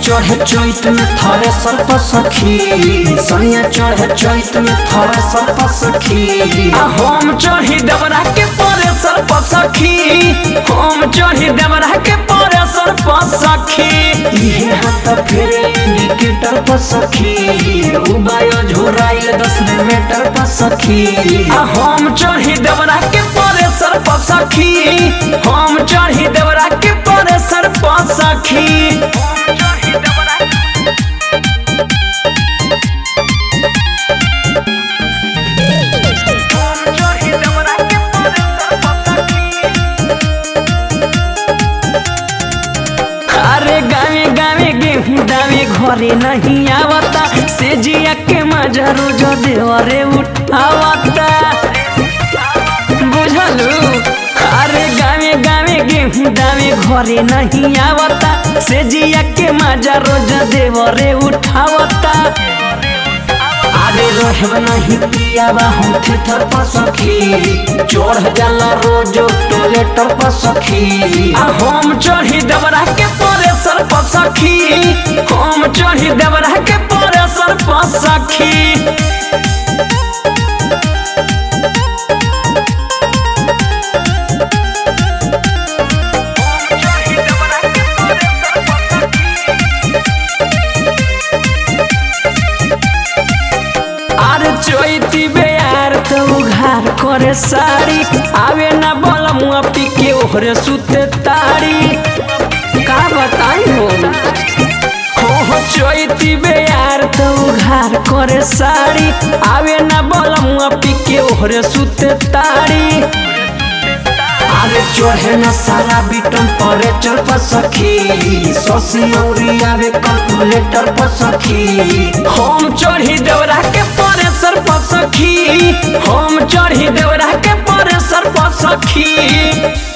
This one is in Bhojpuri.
चढ़े चैत में थरे सर्प सखी सैया चढ़े चैत में थरे सर्प सखी आ हम चढ़ी देवरा के परे सर्प सखी हम चढ़ी देवरा के परे सर्प सखी इहे हाथ फेरे इंडिकेटर पर सखी उबाय झोराइल दस मीटर पर सखी आ हम चढ़ी देवरा के परे सर्प सखी हम चढ़ी देवरा के परे सर्प सखी अरे गावे गावे गेहूं दावे घरे नहीं आवता से जिया के मजा रोज देवरे उठावता बुझलू अरे गावे गावे गेहूं दावे घरे नहीं आवता से जिया के मजा रोज देवरे उठावता आगे रहब नहीं पियावा हम थेथर पर सखी चढ़ जाला रोज टॉयलेटर पर सखी आ हम चढ़ी देवरा के परे सर्प सखी हम चढ़ी देवरा के परे सर्प सखी अरे चैती बेयार तो उघार करे साड़ी आवे ना बलमुआ पी के ओहरे सुते ताड़ी का बताई हो हो हो चैती बेयार तो उघार करे साड़ी आवे ना बलमुआ पी के ओहरे सुते ताड़ी आगे चढ़े न सारा बिटन परे चल पर सखी ससी औरी आवे कैलकुलेटर पर सखी हम चढ़ी देवरा के परे सर पर सखी हम चढ़ी देवरा के परे सर पर सखी